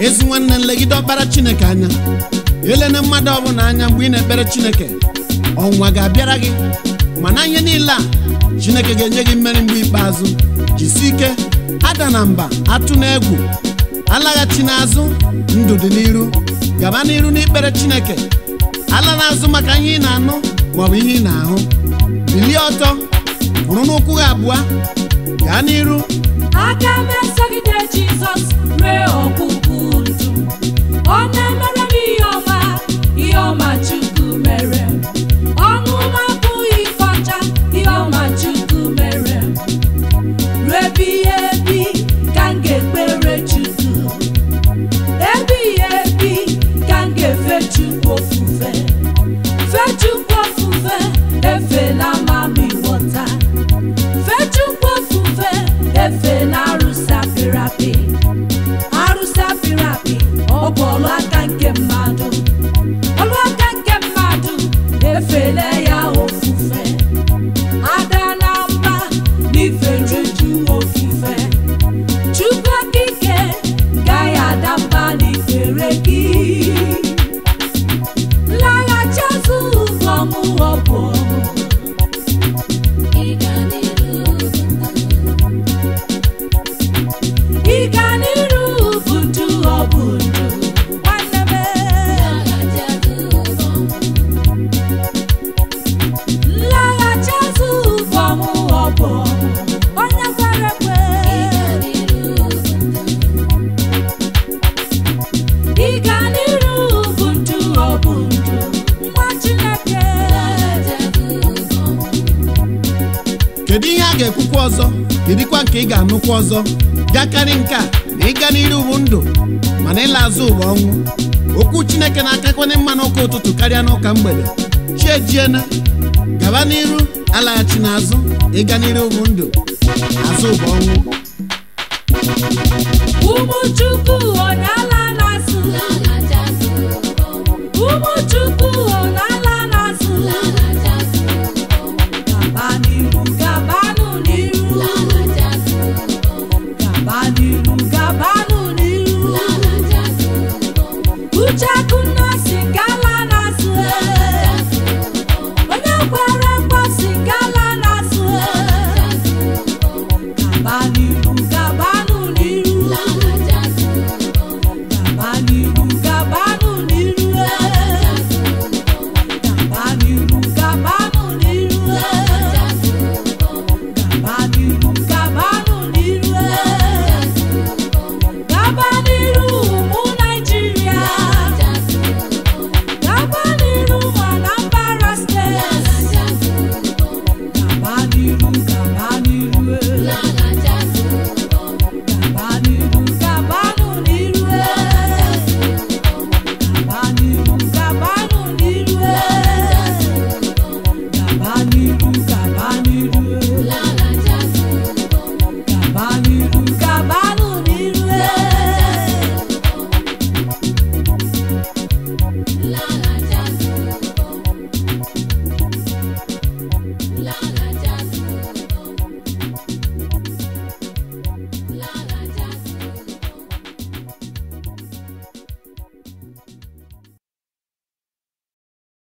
ezi nwanne nlegide ọkpara chineke anya elena mmadụ ọbụla anya mgbe ị na-ekpere chineke ọnwa ga-abịara gị mana ihe niile a chineke ga-enye gị mmeri mgbe ikpeazụ jisi ike ada na mba atụ na egwu alaghachi n'azụ ndụ dị n'iru gaba n'iru n'ikpere chineke ala n'azụ maka ihe ị na-anụ maọbụ ihe ị na-ahụ bilie ọtọ bụrụ n'ụkwụ gị abụọ gaa n'iru aka m esogide jizọs ree ọgwụgwụ ndụ ọ na-emere m ihe ọma ihe ọma chukwu mere m ọnụ m abụghị ife ọcha ihe ọma chukwu mere m ruebighị ebi ka m ga-ekpere chukwu ebighị ebi ka m ga-efe chukwu ofufe fe chukwu ofufe efela mami ghọta fechukwu ofufe efe na arụsị apịrị apị arụsị apịrị apị ọ bụ ọlụ aka nke mmadụ ọlụ aka nke mmadụ efele ya ofufe ada na mba n'ife juju ofufe chukwu okike gaghị ada mba n'ikpere gị nlaghachi azụ ụzọ m ọ bụ ọmụ ịga n'iru bụ ndụ ọ bụ ndụ nwanne m nlaghachi azụ ụzọ m ọ bụ onye kwere ekwe ịga n'iru bụ ndụ ọ bụ ndụ nwa Chineke kedu ihe a ga-ekwukwa ọzọ kedikwa nke ị ga-anụkwa ọzọ bịakarị nke a na ịga n'iru bụ ndụ mana ịla azụ ụwa ọnwụ okwu chineke na-akakwanye mma n'ụka ụtụtụ karịa n'ụka mgbede chi ejiena gaba n'iru alaghachi n'azụ ịga n'iru bụ ndụ azụ ụwa ọnwụ ụmụ Chukwu onye ala na-asụ ụmụ Chukwu onye ala na-asụ gaba n'iru gabanụ n'iru gaba n'iru gabanụ n'iru uche aka